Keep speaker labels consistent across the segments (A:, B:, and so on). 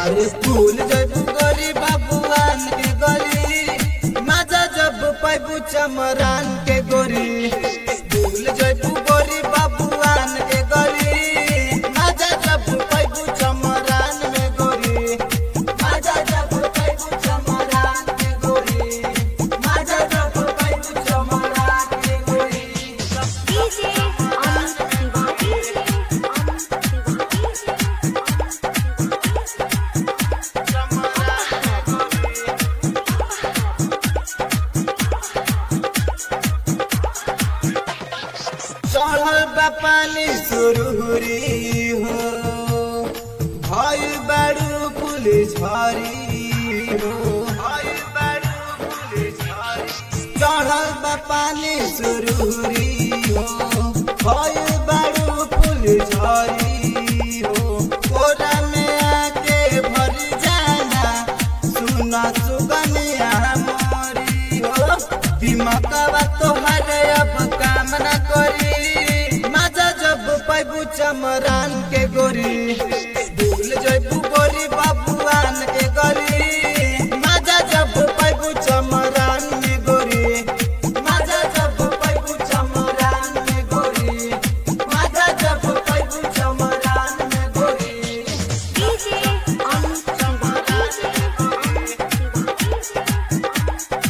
A: अरे फूल जब गोरी बाबुआन के गली मजा जब पैबू चमरान के गोरी फूल जब गोरी बाबुआन के गली मजा जब पैबू चमरान में गोरी मजा जब पैबू चमरान के गोरी मजा जब पैबू चमरान के गोरी
B: DJ Amit Shiva. DJ Amit Shiva.
A: चढ़ल बा पानी सुरहुरी हो भय बारू पुलिस झरी हो भय बारू पुलिस झरी चढ़ल बा पानी सुरहुरी हो भय बारू पुलिस झरी हो कोरा में आके भर जाना सुना सुगनिया मोरी हो दिमागवा तोहर अब काम न करी मजा जब पैबू चमरान के गोरी भूल जबू गोरी बाबुआन के गली मजा जब पैबू चमरान में गोरी मजा जब पैबू चमरान में गोरी मजा जब पैबू चमरान में गोरी
B: DJ Amit Shiva. DJ Amit Shiva.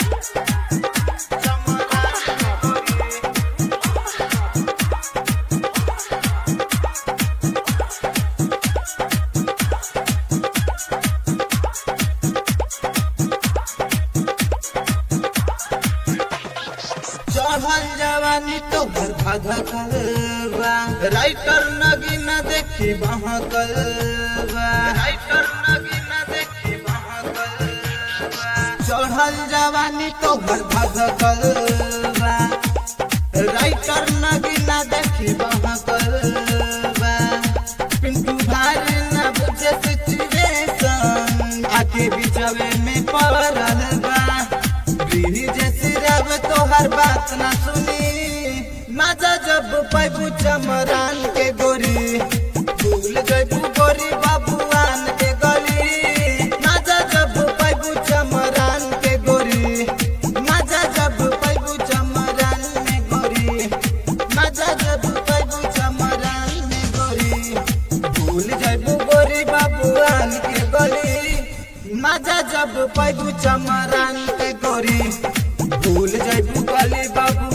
A: चढ़ल जवानी तो भर भधकल बा राइटर नगी न देखी बहकल बा राइटर नगी न देखी बहकल बा चढ़ल जवानी तो भर भधकल बा राइटर नगी न देखी बहकल बा पिंटू भाई न बुझे सिचुएशन आके बिचवे में पड़ल बा ब्रिज सिरब तोहर बात ना सुनी मजा जब पैबू चमरान के गोरी भूल जबू गोरी बाबुआन के गली मजा जब पैबू चमरान के गोरी मजा जब पैबू चमरान में गोरी मजा जब पैबू चमरान में गोरी भूल जबू गोरी बाबुआन के गली मजा जब पैबू चमरान के गोरी भूल जबू गली बाबू